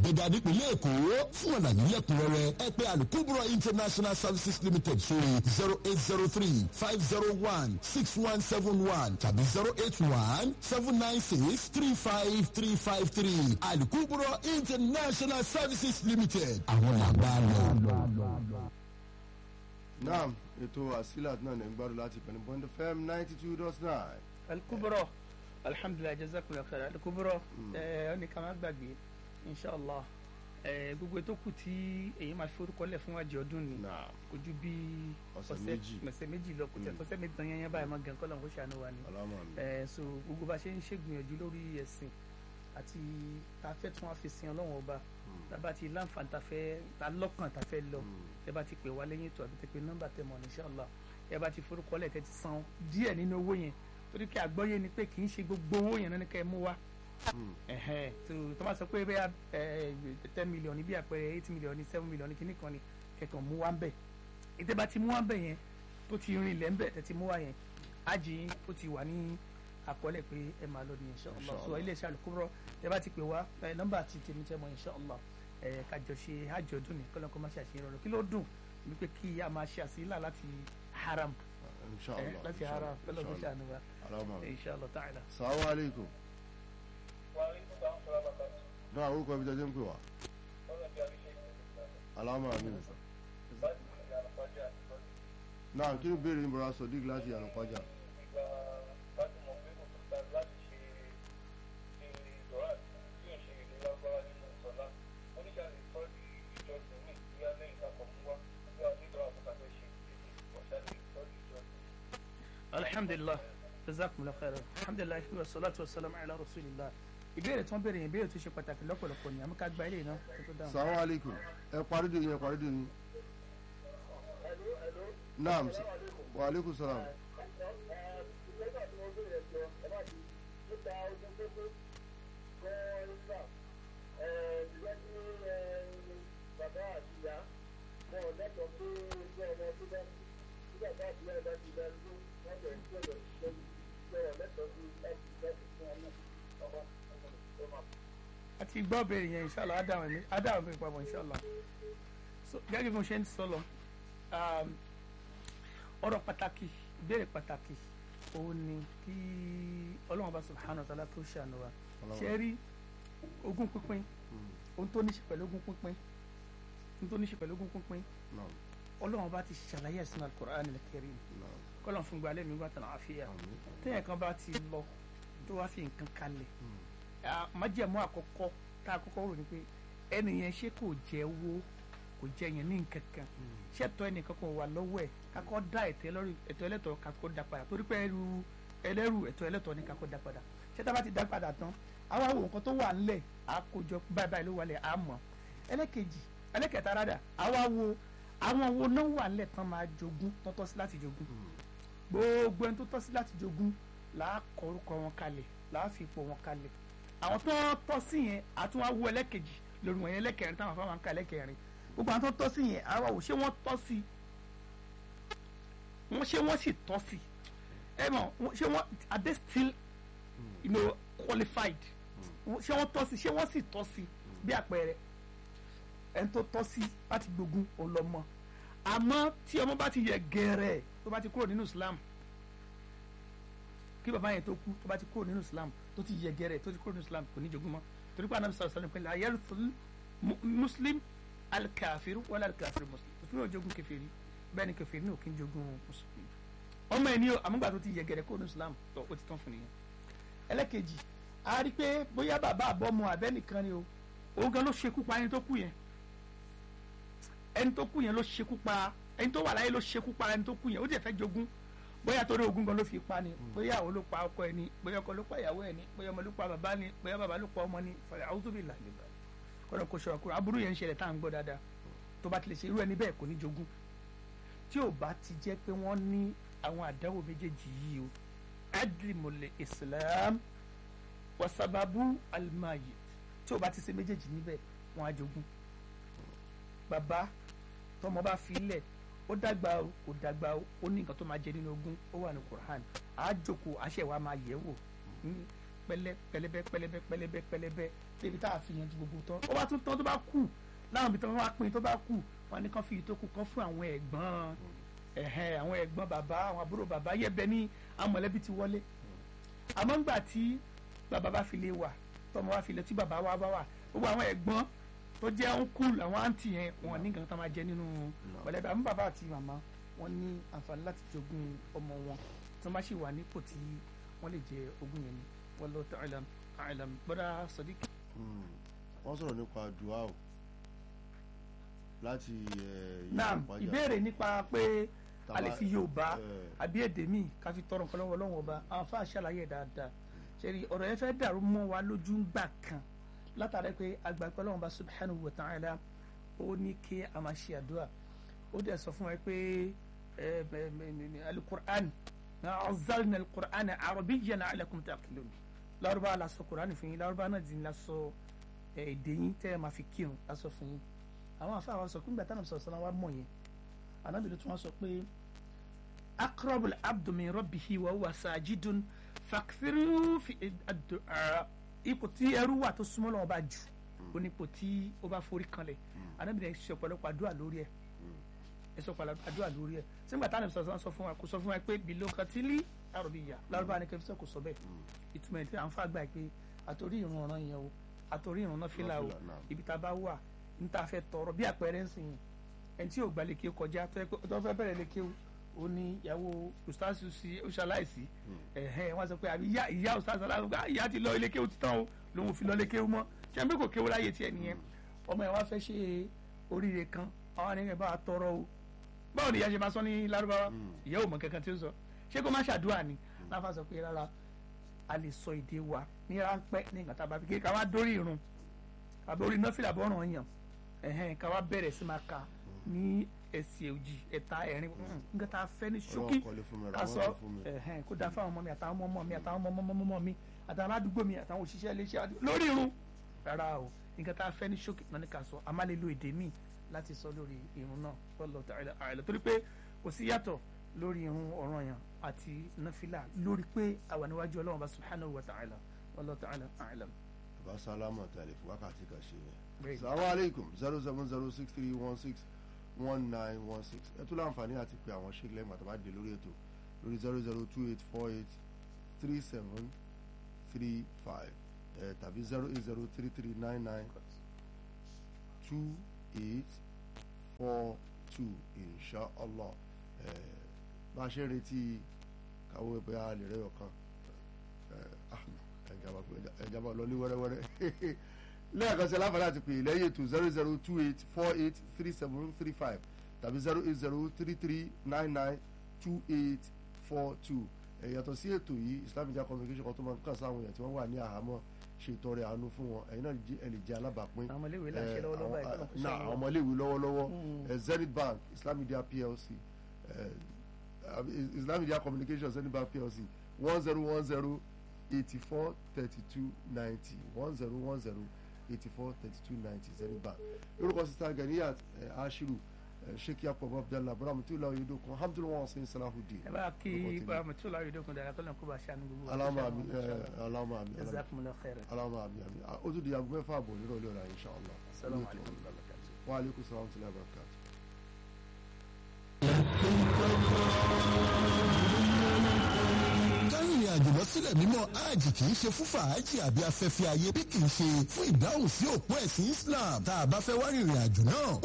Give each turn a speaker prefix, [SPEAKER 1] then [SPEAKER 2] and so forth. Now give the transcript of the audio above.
[SPEAKER 1] gbẹ̀gà nípìnlẹ̀ èkó fún àlàyé lẹ́kùnrẹ́rẹ́ ẹ pé alukubro international services limited sórí zero eight zero three five zero one six one seven one tàbí zero eight one seven nine six three five three five three alukubro international services limited àwọn làgbà lọ.
[SPEAKER 2] naam ètò asilat náà ní gbádùn láti pẹ̀lú bond fm ninety two dot nine.
[SPEAKER 3] alikubro alhamdulilayi jazakumullahu khairan alikubro ẹ ọ ní ká má gbàgbé inshallah ẹ gbogbo ètò kù tí èyí máa fi orúkọ lẹ̀ fún wájú ọdún ni
[SPEAKER 2] naam
[SPEAKER 3] kò ju bí
[SPEAKER 2] Ọ̀sẹ̀ méjì.
[SPEAKER 3] ọ̀sẹ̀ méjì lọ kò tẹ̀
[SPEAKER 2] Mm.
[SPEAKER 3] ọ̀sẹ̀ méjì tán yẹn yẹn báyìí máa gàn kọ́ lọ́n kó ṣàánú wa ni
[SPEAKER 2] alámọ̀ mi.
[SPEAKER 3] ẹ so gbogbo bá ṣe ń ṣègbìyànjú lórí ẹ̀sìn àti tá a fẹ́ tún wá fi sin ọlọ́run ọba tá a bá ti láǹfààní tá a fẹ́ tá a lọ́kàn tá a fẹ́ lọ ẹ bá ti pè wá lẹ́yìn ètò àbí tẹ pé nọ́mbà tẹ mọ̀ inshallah ẹ bá ti forúkọ lẹ̀ tẹ ti san díẹ̀ nínú owó yẹn torí kí àgbọ́yé ni pé kì í ṣe gbogbo owó yẹn náà ní ká ẹ mú wá ẹ̀hẹ́n tó tó bá sọ pé bẹ́ẹ̀ ẹ ten million ní bí àpẹẹrẹ eight million ní seven million ní kíní kan ní kẹkàn mú wá ń bẹ̀ ètè bá ti mú wá ń bẹ̀ yẹn tó ti rin ilẹ̀ ń bẹ̀ tẹ̀ ti mú wá yẹn ájì yín ó ti wà ní àkọọ́lẹ̀ pé ẹ máa lọ ní inshallah
[SPEAKER 2] Inshallah.
[SPEAKER 3] so ilé iṣẹ́ Al-Kubra ẹ bá ti pè wá ẹ nọ́mbà ti tèmi tẹ́ mọ inshallah ẹ kájọ ṣe hajj ọdún ní kọ́lọ́ kó má ṣe àṣeyọrọ rẹ kí ló dùn wípé kí a máa ṣe àṣìlá láti haram ẹ
[SPEAKER 2] inshallah
[SPEAKER 3] láti haram kọ́lọ́ kó ṣàánú wa
[SPEAKER 2] alámọ̀ mi.
[SPEAKER 3] inshallah ta'ala.
[SPEAKER 2] salamu aleykum. náà orúkọ ibi jẹjẹ ń pè wá. alámọ̀ mi. náà kí ni béèrè ní bọ́lá sọ̀dí láti yàrá pàjá.
[SPEAKER 3] alhamdulilah jazakumullahu khairan alhamdulilah wa salatu wa salam ala rasulillah ìbéèrè tí wọ́n béèrè yẹn ìbéèrè tó ṣe pàtàkì lọ́pọ̀lọpọ̀ ni àmọ́ ká gba ilé náà kó tó dáhùn.
[SPEAKER 2] salamu aleykum ẹ parí dè yín ẹ parí dè yín. naam wa aleykum salaam.
[SPEAKER 3] àti gbọ́ béèrè yẹn inshallah adáhùn mi adáhùn mi papọ̀ inshallah so gẹ́gẹ́ bí mo ṣe ń sọ lọ um, ọ̀rọ̀ pàtàkì ìbéèrè pàtàkì òun ni kí ọlọ́run bá subhanahu wa ta'ala tó ṣàánú wa
[SPEAKER 2] Ọlọ́run.
[SPEAKER 3] ṣe rí ogún pínpín ohun tó ní ṣe pẹ̀lú ogún pínpín ohun tó ní ṣe pẹ̀lú ogún pínpín
[SPEAKER 2] naam
[SPEAKER 3] ọlọ́run bá ti ṣàlàyé ẹ̀sìn al-Qur'an al-Karim
[SPEAKER 2] naam
[SPEAKER 3] kọ́lọ̀ fún gbalẹ̀ mi gbàtàn àfíà
[SPEAKER 2] àmín.
[SPEAKER 3] téèyàn kan bá ti lọ tó wá fi nǹkan kalẹ̀ ah, májẹ̀mú àkọ́kọ́ tá a kọ́kọ́ rò ní pé ẹni yẹn ṣé kò jẹ́ owó kò jẹ́ yẹn ní nǹkan kan ṣètò ẹnìkan kan wà lọ́wọ́ ẹ̀ kakọ́ dá ẹ̀tọ́ ẹlọ́rù ẹ̀tọ́ ẹlẹ́tọ̀ kakọ́ dá padà torí pé ẹrù ẹlẹ́rù ẹ̀tọ́ ẹlẹ́tọ̀ ni kakọ́ dá padà ṣètò bá ti dá padà tán àwọn àwọn nǹkan tó wà ńlẹ̀ àkójọ báyìí báyìí ló wà lẹ̀ àmọ́ ẹlẹ́kejì ẹlẹ́kẹta rádà àwa wo àwọn wo náà wà ńlẹ̀ tán máa jogún tán tọ́ sí láti jogún gbogbo ẹni tó tọ́ sí láti jogún làá kọ orúkọ wọn kalẹ̀ làá fi ipò wọn kalẹ̀ àwọn tó tọ́ sí yẹn àtúnwá wo ẹlẹ́kejì lórí wọn yẹn ẹlẹ́kẹrin táwọn afáwọn ká ẹlẹ́kẹrin gbogbo àwọn tó tọ́ sí yẹn àwa wò ṣé wọ́n tọ́ sí wọ́n ṣé wọ́n sì tọ́ sí ẹ mọ̀ wọ́n- ṣé wọ́n are they still you know, qualified Wọ́n- ṣé wọ́n tọ́ sí ṣé wọ́n sì tọ́ sí bí àpẹẹrẹ ẹni tó tọ́ sí láti gbógun òun lọ mọ́ àmọ́ tí ọmọ bá ti yẹ gẹ̀rẹ̀ tó bá ti kúrò nínú Islam kí bàbá yẹn tó kú tó bá ti kúrò nínú Islam tó ti yẹ gẹ̀rẹ̀ tó ti kúrò nínú Islam kò ní jogún mọ́ torí pé anabi sọ̀rọ̀ sọ̀rọ̀ pé la yarithul mu- muslim alikafiru wala alikafiru muslim òfin yóò jogún kèfèrí bẹ́ẹ̀ ni kèfèrí ní òkè ń jogún mùsùlùmí ọmọ ẹni o àmúgbà tó ti yẹ gẹ̀rẹ̀ kúrò nínú Islam tó o ti tán fún nìyẹn ẹlẹ́kejì a rí i pé bóyá bàbá àbọ̀mọ abẹ́nìkan ni o òun gan ló ṣekú pa ẹni tó kú yẹn ẹni tó kú yẹn ló ṣekú pa ẹni tó wà láyé ló ṣekú pa ẹni tó kú yẹn ó tiẹ̀ fẹ́ jogún bóyá torí ogún gan ló fi pa ni bóyá àwọn ló pa ọkọ ẹ ni bóyá ọkọ ló pa ìyàwó ẹ ni bóyá ọmọ ló pa bàbá ni bóyá bàbá ló pa ọmọ ni fàlẹ́ àwùjọ bí làlẹ́ bá kọ́nà kó ṣọ́ra kúrò aburú yẹn ń ṣẹlẹ̀ tá à ń gbọ́ dáadáa tó bá ti lè ṣe irú ẹni bẹ́ẹ̀ kò ní jogún tí ò bá ti jẹ́ pé wọ́n ní àwọn àdáwò méjèèjì yìí o adlimule islam wasababu alimayi tí ò bá ti ṣe méjèèjì níbẹ̀ wọ́n á jogún bàbá tọmọ bá fi lẹ̀ ó dàgbà o kò dàgbà o ó ní nǹkan tó máa jẹ nínú ogún ó wà ní Quran á jókòó àṣẹ wa máa yẹ̀ wò Hmm. pẹlẹ pẹlẹbẹ pẹlẹbẹ pẹlẹbẹ pẹlẹbẹ débi tá a fi yanjú gbogbo tán ó bá tún tán tó bá kù láwọn ibi tí wọn wá pín tó bá kù wọn ní kán fi ìtókù kan fún àwọn ẹ̀gbọ́n ẹ̀hẹ́n àwọn ẹ̀gbọ́n bàbá àwọn àbúrò bàbá yẹbẹ ní àwọn mọ̀lẹ́bí ti wọlé àmọ́ ńgbà tí bàbá bá fi lè wà tọmọ wá fi lè tí bàbá wa bá wà gbogbo àwọn ẹ̀gbọ́n tó jẹ́ ọ̀nkùl àwọn àǹtí yẹn wọn ní nǹkan tó máa jẹ nínú mọ̀lẹ́bí àmọ́ bàbá àti màmá wọn ní àǹfààní láti jogún ọmọ wọn tó má sì wà nípò tí wọ́n lè jẹ ogún yẹn ni wallahu ta'ala a'lam gbọ́dọ̀ sadiq.
[SPEAKER 2] wọ́n sọ̀rọ̀ nípa dua o láti
[SPEAKER 3] naam ìbéèrè nípa pé a lè fi yorùbá àbí èdè míì ká fi tọrọ nǹkan lọ́wọ́ ọlọ́run ọba àwọn afá ṣàlàyé dáadáa ṣẹ́rí ọ̀rọ̀ yẹn fẹ́ dàrú mọ́ wa lójú ńgbà kan látàrí pé agbàgbọ́ ọlọ́run ọba subhanahu wa ta'ala ó ní kí a máa ṣe àdúrà ó dẹ̀ sọ fún wa pé alukur'an azalna alukur'an arabiyyan la'allakum taqilun lárúbá la sọ kur'an fún yín lárúbá náà dín la sọ èdè yín tẹ́ ẹ máa fi kírun la sọ fún yín àwọn afá wa sọ pé ńgbà táwọn sọ̀rọ̀ sọ́nà wa mọ̀ yẹn anábìrì tí wọ́n sọ pé akrabul abdu min rabbihi wa huwa sajidun fakfiru fi ad-du'a ipò tí ẹrú wà tó súnmọ́ lọ́wọ́ bá jù ó ní ipò tí ó bá forí kanlẹ̀ anábìrì sọ ọ̀pọ̀lọpọ̀ àdúrà lórí ẹ̀ ẹ sọ ọ̀pọ̀lọpọ̀ àdúrà lórí ẹ̀ sígbà táwọn sọ̀rọ̀ sọ fún wa kò sọ fún wa pé bìló katili arabiyya lárúbá ni kẹfíṣẹ́ kò sọ bẹ́ẹ̀ ìtumọ̀ ẹ̀ tí à ń fà gbà pé àtòrí ìrun ọ̀ràn yẹn o àtòrí ìrun náà fìlà o ibi tá a bá wà n ta fẹ́ tọrọ bí àpẹẹrẹ ń sìn ẹni tí yóò gba leke kọjá tó fẹ́ bẹ̀rẹ̀ leke o ní ìyàwó ustaz sí oṣaláìsí ẹ̀hẹ́n wọ́n sọ pé àbí ìyá ìyá ustaz aláwọ̀ ìyá ti lọ ilé kéwù ti tán o lòun ò fi lọ lé kéwù mọ́ ṣé ẹni pé kò kéwù láyé tiẹ̀ nìyẹn ọmọ ẹ̀ wá fẹ́ ṣe oríire kan àwọn àníyàn bá a tọrọ o báwo ni ìyá ṣe máa sọ ní lárúbáwá ìyá ò mọ kankan tí ó sọ ṣé kó má ṣàdúrà ni láfa sọ pé rárá a lè sọ èdè wa ní ráńpẹ́ ní ìgbà tá a bá fi kéka wá dórí irun àbí orí nọ́fìlà bọ́ọ̀ràn yàn ẹhẹn ká wá bẹ̀rẹ̀ sí máa ka ní ẹsẹ̀ òjì ẹ̀ta ẹ̀rin nǹkan tá a fẹ́ ní ṣókí ká sọ ẹhẹn kó dáa fáwọn ọmọ mi àtàwọn ọmọ mi àtàwọn ọmọ ọmọ ọmọ mi àtàwọn aládùúgbò mi àtàwọn òṣìṣẹ́ iléeṣẹ́ lórí irun rárá o nǹkan tá a fẹ́ ní ṣókí náà ní ká sọ a má lè lo èdè míì láti sọ lórí irun náà wallahu ta'ala a'lam torí pé kò sí yàtọ̀ lórí irun ọ̀ranyàn àti náfìlà lórí pé àwa níwájú Ọlọ́run bá subhanahu wa ta'ala wallahu ta'ala a'lam.
[SPEAKER 2] bá sálámà tàlẹ́ fún wákàtí kan ṣe yẹn salamu aleykum zero seven zero six three one six one nine one six ẹ tún láǹfààní àti pé àwọn ṣe lẹ́yìn àtàwọn àdè lórí ètò lórí zero zero two eight four eight three seven three five ẹ tàbí zero eight zero three three nine nine two eight four two inshallah ẹ bá a ṣe ń retí káwọ́ ẹgbẹ́ a lè rẹ́yọ̀ kan ẹ ẹ̀jàmbá lọ ní wẹ́rẹ́wẹ́rẹ́ lẹ́ẹ̀kan sí aláǹfààní àti pè lẹ́yìn ètò zero zero two eight four eight three seven three five tàbí zero eight zero three three nine nine two eight four two ẹ̀yàtọ̀ sí ètò yìí Islam Media Communication kan tó máa ń kàn sáwọn èèyàn tí wọ́n wà ní àhámọ́ ṣe ìtọrẹ àánú fún wọn ẹ̀yin náà ẹ lè jẹ́ alábàápín
[SPEAKER 3] àwọn ọmọléèwé là ń ṣe lọ́wọ́lọ́wọ́ báyìí kọ́nà kó
[SPEAKER 2] náà àwọn ọmọléèwé lọ́wọ́lọ́wọ́ Zenith Bank Islam Media PLC Islam Media Communication Zenith Bank PLC one zero one zero eighty four thirty two ninety one zero one zero eighty four thirty two ninety zenith bank lórúkọ sista ganiyat ashiru sheikh yakubu abdallah abraham tí ó lọ yóò dókun alhamdulilayi wọn sẹyìn salahudeen.
[SPEAKER 3] ẹ bá kí ibrahim tí ó lọ yóò dókun dára kó lóun kó bá ṣàánú gbogbo.
[SPEAKER 2] alama ami alama ami
[SPEAKER 3] jazakumullahu khairan.
[SPEAKER 2] alama ami ami o tún di aago mẹ́fà àbọ̀ nírọ̀lẹ́ ọ̀la inshallah.
[SPEAKER 3] salamu alaykum wa rahmatulahi.
[SPEAKER 2] wa aleykum salaam wa rahmatulahi.
[SPEAKER 1] kárìnrìn àjò lọ sílẹ̀ mímọ́ hajj kì í ṣe fún fàájì àbí afẹ́fẹ́ ayé bí kì í ṣe fún ìdáhùn sí òpó ẹ̀sìn Islam tá a bá fẹ́ wá rìnrìn àjò náà